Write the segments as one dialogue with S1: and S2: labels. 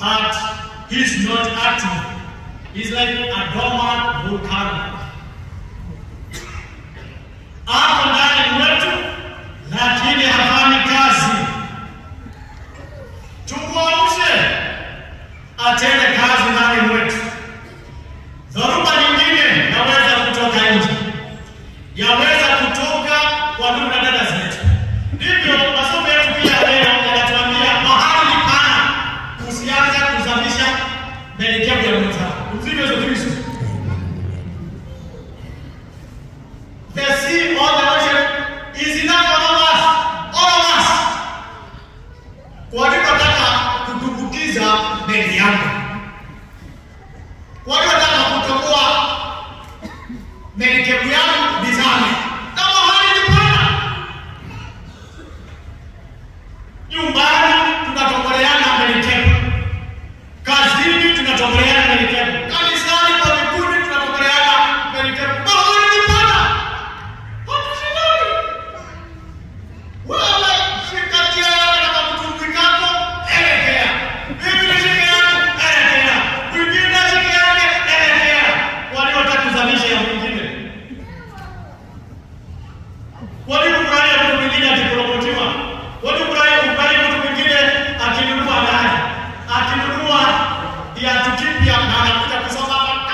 S1: but he's not active. He's like a dormant volcano. Ako ndani mwetu, lakini hafanyi kazi. Tumwamshe atende kazi ndani mwetu. Dhoruba nyingine yaweza kutoka nje, yaweza kutoka kwa ndugu na dada zetu. Ndivyo masomo yetu pia leo yanatuambia mahali pana, usianze kuzamisha melekeo ya mwenzako. Mzima Yesu Kristo. The sea or the ocean is enough for all of us. All of us. Walipotaka kutumbukiza meli yangu, waliotaka kutoboa merikebu yangu nizame, na mahali ni pana. Nyumbani tunatoboleana merikebu, kazini tunatoboleana merikebu, kanisani kwa vikundi tunatoboleana merikebu. Mahali ni pana, hatushindani. Wewe shika njia yako na kamtumbwi kako, elekea. Mimi nishike yangu, elekea. Mwingine ashike yake, elekea. Waliotaka kuzamisha ya mwingine. Walikufurahia mtu mwingine akipromotiwa. Walikufurahia kufurahia mtu mwingine akinunua gari, akinunua viatu kipya na anakuja kusoma hapa.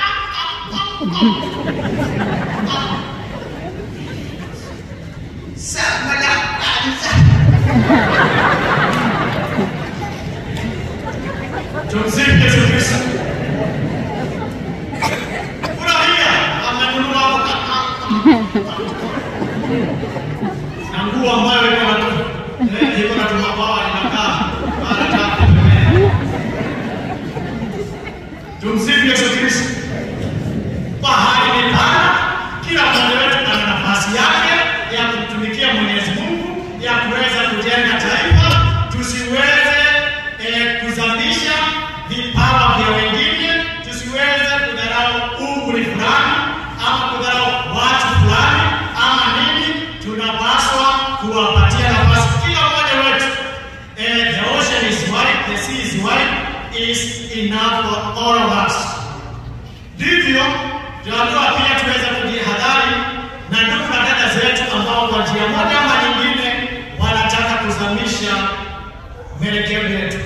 S2: Somo la kwanza.
S1: Tumsifu Yesu Kristo. Furahia amenunua na nguo ambayo iko na eh, iko na tumabawa inakaa mara tatu pembeni. Tumsifu Yesu Kristo. Bahari ni pana, kila mmoja wetu ana nafasi yake ya kumtumikia Mwenyezi Mungu, ya kuweza kujenga taifa, tusiweze eh, kuzamisha vipawa vya wengine, tusiweze kudharau umri fulani ama kudharau watu fulani ama nini. Tunapaswa kuwapatia nafasi kila mmoja wetu. Eh, the ocean is wide, the sea is wide, is enough for all of us. Ndivyo tunaambiwa pia tuweze kujihadhari na ndugu na dada zetu ambao kwa njia moja ama nyingine wanataka kuzamisha mwelekeo yetu.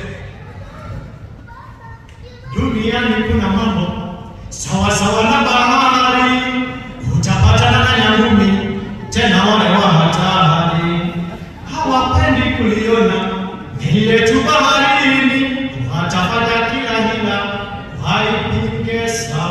S1: Duniani kuna mambo sawa sawa na bahari, utapatana na nyangumi, tena wale wa hatari hawapendi kuliona meli letu baharini, watafanya kila hila waipige sawa.